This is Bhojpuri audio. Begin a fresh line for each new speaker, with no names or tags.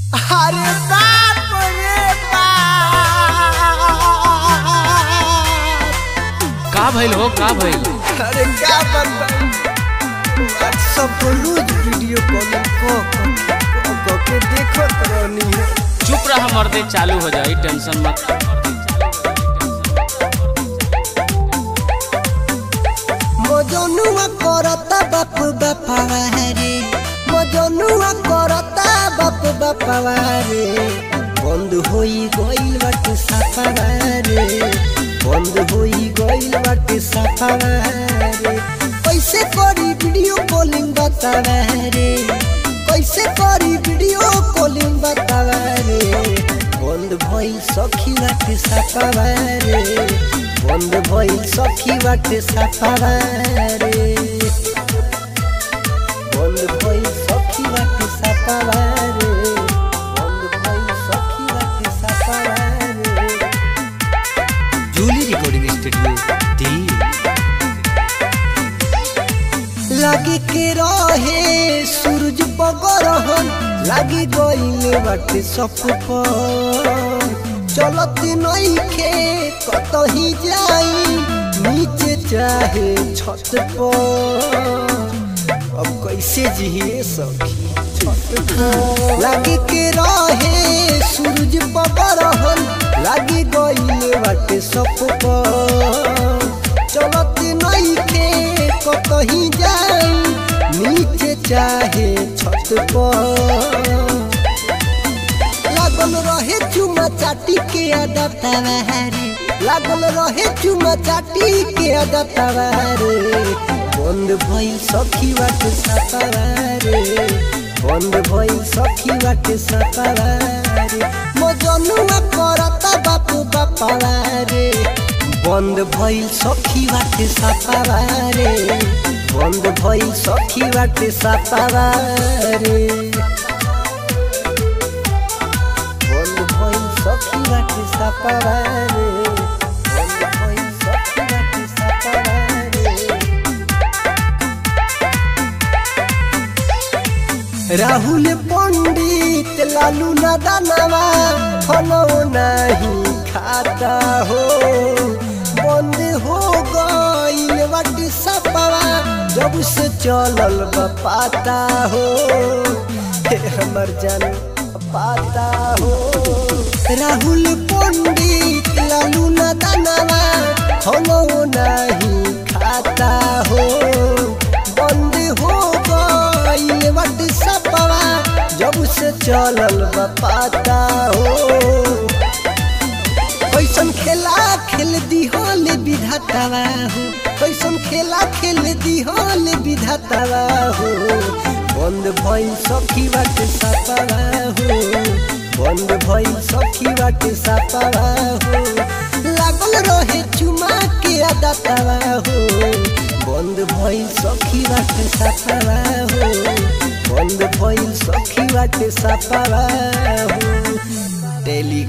अरे बाप रे बाप
का भइल हो का भइल
अरे क्या बताऊं व्हाट्सएप पर रोज वीडियो कॉलिंग को को के देखत रहनी है
चुप रहा मर्दे चालू हो जाई टेंशन मत
मजनुआ करता बाप बापावा रे मजनुआ करता बाप बापावा रे बंद होई गइल बाटे सापावा रे बंद होई गइल बाटे सापावा रे कैसे करी वीडियो कॉलिंग बतावा रे कैसे करी वीडियो कॉलिंग बतावा रे बंद भइल सखी बाटे सापावा रे बंद भइल सखी बाटे सापावा रे बंद भइल सखी बाटे सापावा रे बंद भइल सखी बाटे सापावा रे
जूली रिकॉर्डिंग स्टूडियो दी
लागे के रहे सूरज पगरहन लागी गइले बाटे सब पर चलत नइखे कतही जाई नीचे चाहे छत पर अब कैसे जिए सखी छत पर लागे के रहे सूरज पगरहन लागी गइले बाटे सब पर चलत नइखे कतही जाई नीचे चाहे छत पर लागल रहे चुमा चाटी के अदतवा रे लागल रहे चुमा चाटी के अदतवा रे बंद भइल सखी बाटे सतवा रे बंद भइल सखी बाटे सतवा रे मजनुआ करता बापू बापावा रे बंद भइल सखी बाटे सतावा रे बंद भइल सखी बाटे सतावा रे बंद भइल सखी बाटे सतावा रे बंद भइल सखी बाटे सतावा रे राहुल पंडित लालू नदानवा फलो नहीं खाता हो बंद हो गइल बाटी सपवा जब से चलल बा पाता हो हे हमर जान पाता हो राहुल पंडित लालू नदानवा फलो नहीं खाता हो बंद हो गइल बाटी सपवा जब से चलल बा पाता हो कैसन खेला खेल दिहल विधातावा हो कैसन खेला खेल दिहल विधातावा हो बंद भइल सखी बाटे सापावा हो बंद भइल सखी बाटे सापावा हो लागल रहे चुमा के आदातावा हो बंद भइल सखी बाटे सापावा हो बंद भइल सखी बाटे सापावा हो डेली